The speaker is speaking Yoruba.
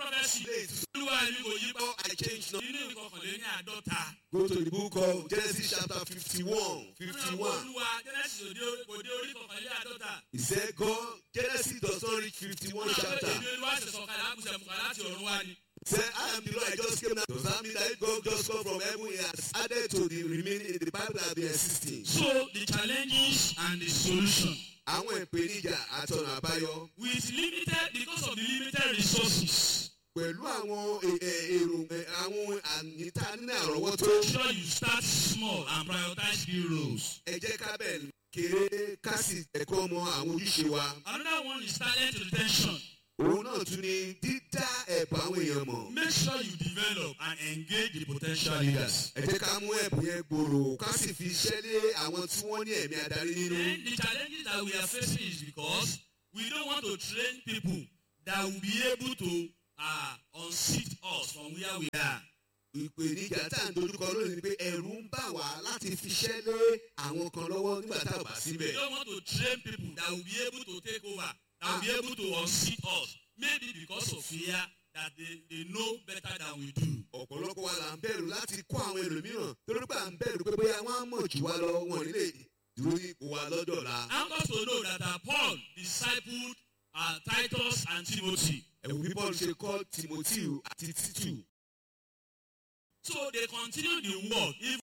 prophecy. Olúwa mi kò yí pa. I change now. Nínú ìkọkànléní àádọ́ta. Go to the book of Genesis chapter 51. 51. Olúwa Genesis òde òde orí kọkànléní àádọ́ta. He said, God, Genesis does not reach 51 chapter. Èmi olúwa ṣe sọ̀kalẹ̀ àkùsẹ̀mùkà láti ọ̀run wá ni. Say, I am the Lord, I just came now. Does that mean that God just come from heaven? He has added to the remaining, the Bible that have been existing. So the challenges and the solution Àwọn ìpèníjà àtọ̀nà àbáyọ with limited because of the limited resources. pẹ̀lú àwọn è- è- èrò è- àwọn àníta nínú àrọ́wọ́tó. Make sure you start small and prioritize key roles. Ẹ jẹ́ ká bẹ̀rẹ̀ kéré ká sì ẹ̀kọ́ mọ àwọn ojúṣe wa. Another one is talent retention. Òun náà tún ni dídá ẹ̀bùn àwọn èèyàn mọ̀. Make sure you develop and engage the potential leaders. Ẹ jẹ́ ká mú ẹ̀bùn yẹn gbòòrò ká sì fi iṣẹ́ lé àwọn tí wọ́n ní ẹ̀mí adarí nínú. Then the challenges that we are facing is because we don't want to train people that will be able to uh, unseat us from where we are. ìpèníjà tá à ń dojúkọ lónìí ni pé ẹ̀rù ń bà wá láti fiṣẹ́ lé àwọn kan lọ́wọ́ nígbà tá a bá We síbẹ̀. don't want to train people that will be able to take over, that will be able to unseat us. Maybe because of fear that they, they know better than we do. ọ̀pọ̀lọpọ̀ wa là ń bẹ̀rù láti kó àwọn ẹlòmíràn torí pé à ń bẹ̀rù pé bóyá wọ́n á mọ̀ jù wá lọ wọn nílé dúró ní ipò wa lọ́dọ̀ la. I want us to know that uh, Paul discipled uh, Titus and Timothy. ẹ̀wù bí paul ṣe kọ́ timothy àti títù. So they continued the work even